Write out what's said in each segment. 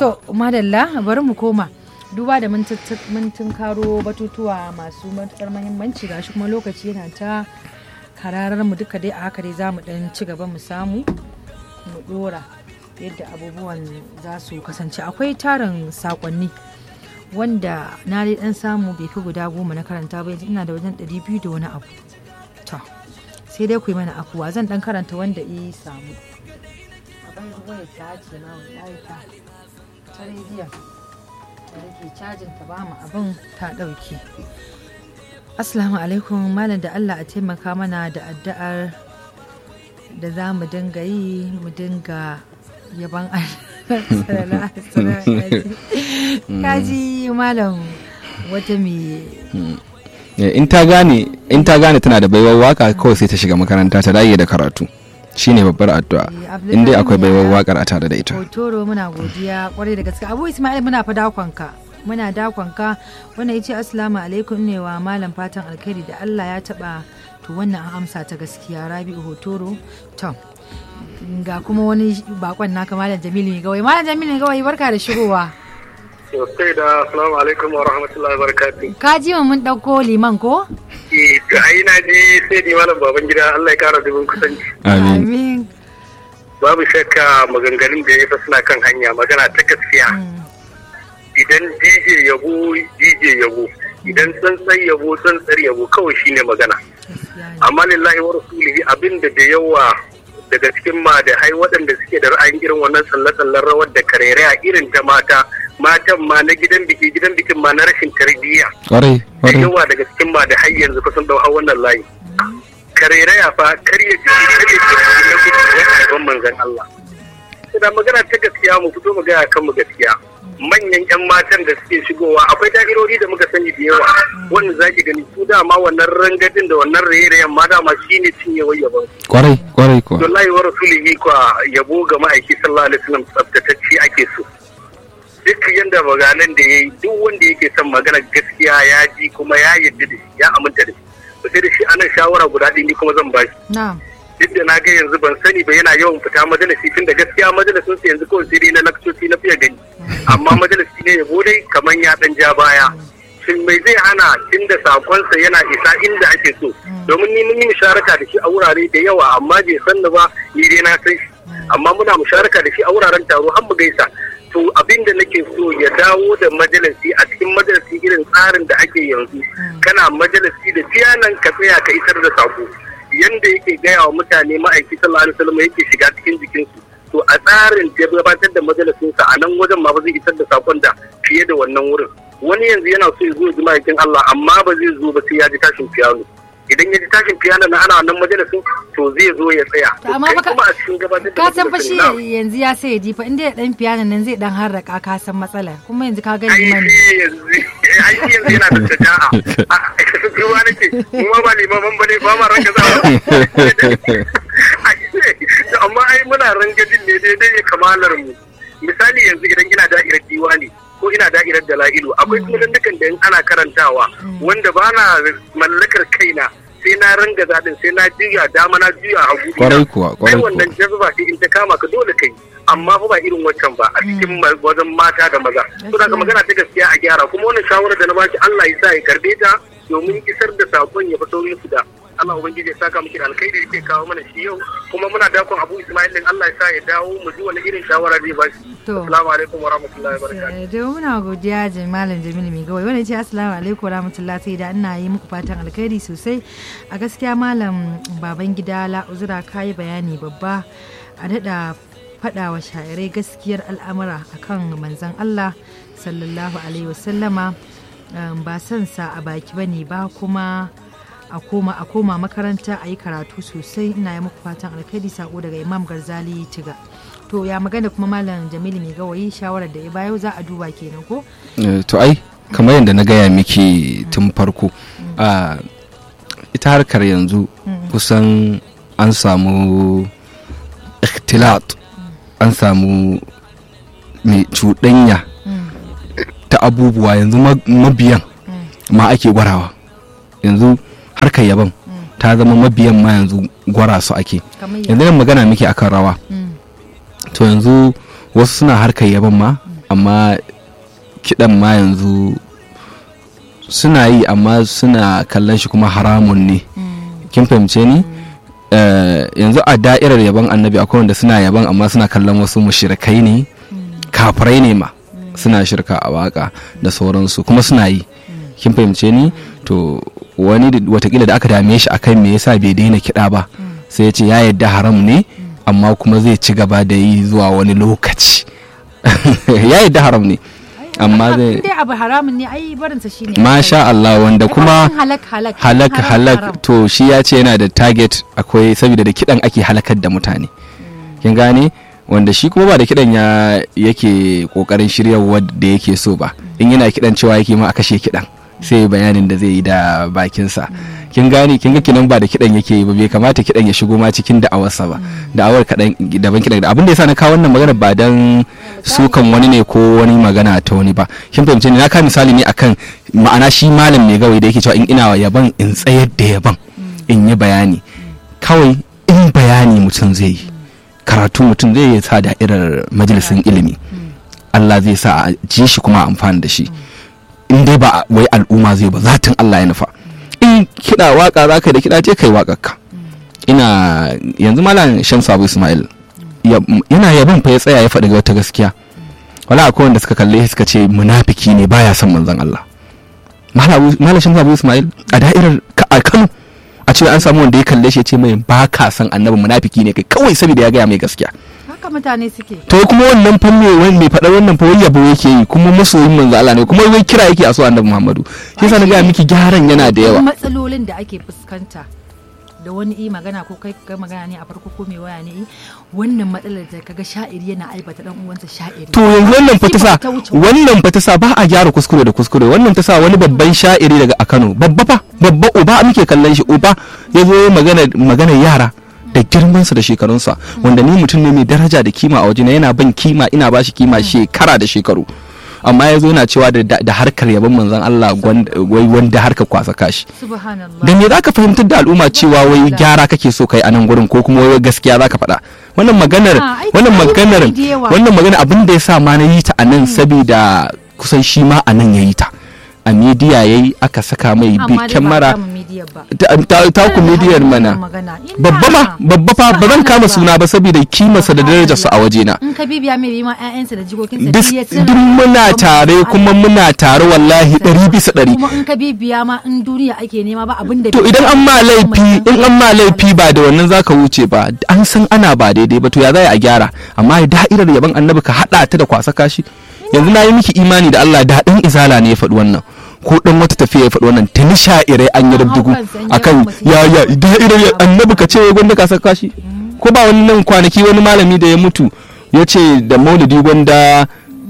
to madalla bari mu koma duba da mun karo batutuwa masu matukar mahimmanci gashi kuma lokaci yana ta kararar mu duka dai a haka dai za mu dan ci gaba mu samu mu dora yadda abubuwan za su kasance akwai tarin sakonni wanda na dai dan samu bai fi guda goma na karanta ba yanzu ina da wajen ɗari biyu da wani abu to sai dai ku yi mana afuwa zan dan karanta wanda i samu abin waya ta ce na wallahi ta ta rediyon da nake cajin ta ba mu abin ta ɗauke Assalamu alaikum malam da Allah a taimaka mana da addu'ar da za mu dinga yi mu dinga yaban kaji malam wata mai in ta gane in ta gane tana da baiwar waka kawai sai ta shiga makaranta ta dage da karatu shine babbar addu'a in dai akwai baiwar wakar a tare da ita hotoro muna godiya kwarai da gaske abu ismail muna fa dakonka muna dakonka wannan ya ce assalamu alaikum ne wa malam fatan alkhairi da allah ya taba to wannan an amsa ta gaskiya rabi'u hotoro to ga kuma wani bakon naka malam jamilu mai gawai malam jamilu mai gawai barka da shigowa Sosai da assalamu alaikum wa rahmatullahi wa barakatuh. ka ji mun ɗauko liman ko Eh, to ai na ji sai di malam baban gida Allah ya kara dubin kusanci. amin Babu shakka maganganun da ya fa suna kan hanya magana ta gaskiya. Idan DJ yabo DJ yabo idan tsantsar yabo tsantsar yabo kawai shine magana. Amma lillahi wa rasulihi abinda da yawa daga cikin madahai waɗanda suke da ra'ayin irin wannan tsalle-tsallen rawar da karerai irin ta mata matan ma na gidan biki gidan bikin ma na rashin tarbiyya kwarai da kwarai yawa daga cikin madahai yanzu kusan dau hau wannan layi karerai fa karya jiki karya jiki na gudu ya haifan manzan Allah da magana ta gaskiya mu fito mu gaya kan mu gaskiya manyan yan matan da suke shigowa akwai da'irori da muka sani da yawa wanda zaki gani su dama wannan rangadin da wannan raye-rayen ma dama shine cinyewar yabon kwarai kwarai kuwa wallahi wa rasulihi kwa yabo ga ma'aiki sallallahu alaihi wasallam tsaftatacce ake so duk yanda maganan da yayi duk wanda yake son magana gaskiya ya ji kuma ya yarda da shi ya aminta da shi to sai da shi anan shawara guda ɗaya ni kuma zan ba shi na'am duk da na ga yanzu ban sani ba yana yawan fita majalisi tun da gaskiya majalisin su yanzu kawai sai dai na lakcoci na fiye gani amma majalisi ne yabo dai kamar ya dan ja baya shin mai zai hana tun da sakonsa yana isa inda ake so domin ni mun yi musharaka da shi a wurare da yawa amma bai san ni ba ni dai na san shi amma muna musharaka da shi a wuraren taro har mu gaisa to abin da nake so ya dawo da majalisi a cikin majalisi irin tsarin da ake yanzu kana majalisi da tiyanan ka tsaya ka isar da sako yanda yake gaya wa mutane ma'aiki sallallahu alaihi wasallam yake shiga cikin jikinsu to a tsarin da ya gabatar da majalisinsa a nan wajen ma ba zai isar da sakon da fiye da wannan wurin wani yanzu yana so ya zo ya ji ma'aikin Allah amma ba zai zo ba sai ya ji tashin fiyano idan ya ji tashin fiyano na ana wannan majalisin to zai zo ya tsaya To amma kai fa ka- kuma a cikin gabatar da ka san fa shi majalisin na- yanzu ya sai ya ji fa inda ya dan piano nan zai dan harraka ka san matsala kuma yanzu ka ga ai liman shi yanzu ai shi yanzu yana da shaja'a a ruwa nake mu ma ba limaman bane ba ma ranka za amma ai muna rangadin ne daidai ya kamalar mu misali yanzu idan ina da'irar diwani ko ina da'irar dala'ilu akwai sunan dukan da in ana karantawa wanda ba na mallakar kaina sai na ranga zaɗin sai na juya dama na juya hagu Kwarai kuwa, kwarai ai kuwa. wannan jazba ce in ta kama ka dole kai amma fa ba irin waccan ba a cikin ma- wajen mata da maza to daga magana ta gaskiya a gyara kuma wannan shawarar da na baki Allah ya sa ya karbe ta domin isar da sakon ya fito musu da Allah ubangiji ya saka miki da alkhairi da yake kawo mana shi yau kuma muna dakon Abu Ismail din Allah ya sa ya dawo mu ji wani irin shawara zai ba shi To. assalamu alaikum wa rahmatullahi wa barakatuh Eh, da muna godiya da malam jamilu mai gawai wanda ce assalamu alaikum rahmatullah sai da ina yi muku fatan alkhairi sosai a gaskiya malam baban gida la'uzura kayi bayani babba a daɗa faɗa wa sha'irai gaskiyar al'amura akan manzon allah sallallahu alaihi wasallama um, ba son sa a baki bane ba kuma a koma a koma makaranta a yi karatu sosai ina yi muku fatan alkhairi sako daga imam garzali tiga to ya magana kuma malam jamilu mai gawayi shawarar da ya bayo za a duba kenan ko Eh, to ai kamar yadda na gaya miki tun farko a ita harkar yanzu kusan an samu ikhtilat an samu mai cuɗanya ta abubuwa yanzu ma- mabiyan ma ake gwarawa yanzu harkar yaban ta zama mabiyan ma yanzu gwara su ake kamar yanzu nan magana miki akan rawa Mm. to yanzu wasu suna harkar yaban ma amma kiɗan ma yanzu suna yi amma suna kallon shi kuma haramun ne kin fahimce ni Eh, yanzu a da'irar yaban annabi akwai wanda suna yaban amma suna kallon wasu mushrikai ne kafirai ne ma suna shirka a waka da sauransu kuma suna yi kin fahimce ni to wani da- watakila da aka dame shi akan me yasa bai daina kiɗa ba sai ya ce ya yadda haram ne amma kuma zai ci gaba da yi zuwa wani lokaci ya yadda haram ne amma zai dai abu haramun ne ai barinsa shine masha Allah wanda kuma halak halak halak haram, halak haram. to shi ya ce yana da target akwai saboda da kidan ake halakar da mutane kin gane wanda shi kuma ba da kidan ya yake kokarin shiryarwa da yake so ba in yana kidan cewa yake ma a kashe kidan sai bayanin da zai yi da bakinsa kin gane kin ga kinan ba da kidan yake yi ba bai kamata kidan ya shigo ma cikin da'awarsa ba da'awar kadan daban kidan abin da yasa na kawo wannan magana ba dan sukan wani ne ko wani magana ta wani ba kin fahimce ni na ka misali ne akan ma'ana shi malam mai gawai da yake cewa in ina yaban in tsayar da yaban in yi bayani kawai in bayani mutum zai yi karatu mutum zai yi sa da'irar majalisin ilimi Allah zai sa a ji shi kuma a amfani da shi in dai ba wai al'umma zai ba zatin Allah ya nufa in kiɗa waka za ka yi da kiɗa je kai waƙarka ina yanzu malam shamsu abu ismail ya- yana yabon fa ya tsaya ya faɗi wata gaskiya wala akwai wanda suka kalle shi suka ce munafiki ne baya son manzon Allah malam shamsu abu ismail a da'irar Ka- a kano a ce an samu wanda ya kalle shi ya ce mai ba ka san annabi munafiki ne kai kawai saboda ya gaya mai gaskiya haka mutane suke to kuma wannan fa me wani mai faɗar wannan fa wai yabo yake yi kuma masoyin manzo Allah ne kuma wai kira yake a so annabi Muhammadu shi yasa na ga miki gyaran yana da yawa matsalolin da ake fuskanta da wani i magana ko kai kai magana ne a farko ko mai waya ne i wannan matsalar da kaga sha'iri yana aibata dan uwansa sha'iri to yanzu wannan fa ta sa Ta wuce wannan fa ta sa ba a gyara kuskure da kuskure wannan ta sa wani babban sha'iri daga a Kano babba fa babba uba muke kallon shi uba ya zo magana magana yara da girmansa da shekarunsa wanda ni mutum ne mai daraja da kima a wajena yana ban kima ina ba shi kima shekara da shekaru amma ya zo yana cewa da, da harkar yabon manzon Allah gwanda- wai wanda harkar kwasa kashi subhanallah da me zaka fahimtar da al'umma cewa wai gyara kake so kai a nan gurin ko kuma wai gaskiya zaka faɗa wannan maganar Ah, ai, wannan ai, maganar da yawa. wannan magana abin da ya sa ma na yi ta a nan saboda kusan shi ma a nan ya yi ta a midiya yayi aka saka mai bi amma dai ba kyamara a kama media ba ta ta- ta ku midiyar mana magana Ina. babba ma babba fa ba zan kama suna ba saboda kimarsa da darajarsa a wajena in ka bibiya mai bi ma ƴaƴansa da jikokinsa duk duk ya tsira. duk muna tare kuma muna tare wallahi ɗari bisa ɗari kuma in ka bibiya ma in duniya ake nema ba abin da to idan an ma laifi in an ma laifi ba da wannan zaka wuce ba an san ana ba daidai ba to ya za a gyara amma da'irar yaban annabi ka hada ta da kwasa kashi yanzu na yi miki imani da Allah da dan izala ne ya faɗi wannan ko dan wata tafiya ya faɗi wannan tuni sha'irai an yi rubdugu akan ya ya da'irar ya- annabi ka ce wai gwanda ka saka kashi ko ba wani nan kwanaki wani malami da ya mutu ya ce da maulidi gwanda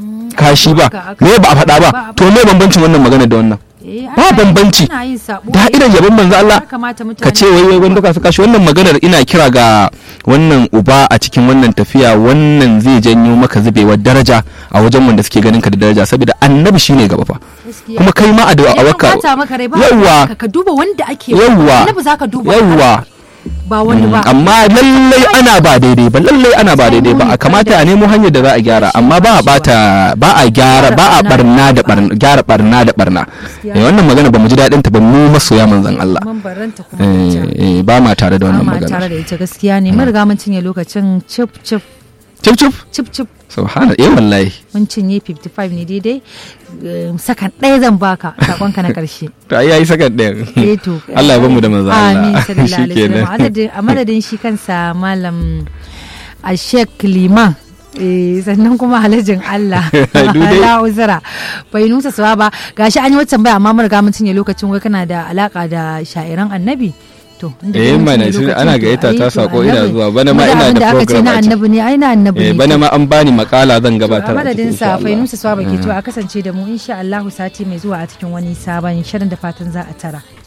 kashi ba me ba a faɗa ba to me bambancin wannan magana da wannan Eh, ba ana- bambanci. ana yin sabo. da'irar yabon manzo Allah Ya kamata mutane ka ce wai wai wanda ka saka shi wannan maganar ina kira ga wannan uba a cikin wannan tafiya wannan zai janyo maka zubewar daraja a wajen wanda suke ganin ka da daraja saboda annabi shine gaba fa Gaskiya. kuma kai ma a da a Idan waka bata maka rai ba yawwa ka- ka duba wanda ake yawwa annabi zaka duba yawwa ba wani ba amma lallai ana ba daidai ba lallai ana ba daidai ba a kamata a nemo hanyar da za a gyara amma ba a bata ba a gyara ba a barna da barna gyara barna da barna Eh, wannan magana ba mu ji daɗin ta ba mu masoya manzon Allah mun baranta kuma Eh, ita. eh, ba ma tare da wannan Amma tare magana da ita gaskiya ne mun riga mun cinye lokacin cip cip cip cip cip cip subhana eh wallahi mun cinye 55 ne daidai Eh, sakan ɗaya zan baka sakonka na ƙarshe to ai yayi sakan ɗaya eh to Allah ya bamu da manzo Allah amin sallallahu alaihi Shikenan. wasallam Adadin- a madadin shi kansa malam a Sheikh Liman eh, sannan kuma halajin Allah Dudai. Allah uzura bai nusa suwa ba gashi an yi wata tambaya amma mun riga mun cinye lokacin wai kana da alaka da sha'iran annabi to inda Eh, dai mun mana, cinye shi- lokacin, ana to, gayyata ai, ta to, sako ina annabi. zuwa. Bana ma Kuma ina da abin aka ce program na a ciki. annabi ne ai na annabi eh ne bana ma an bani makala zan gabatar a a madadin cikin sa insha Allah. fainusa suwa baki to a kasance da mu insha Allah sati mai zuwa a cikin wani sabon shirin da fatan za a tara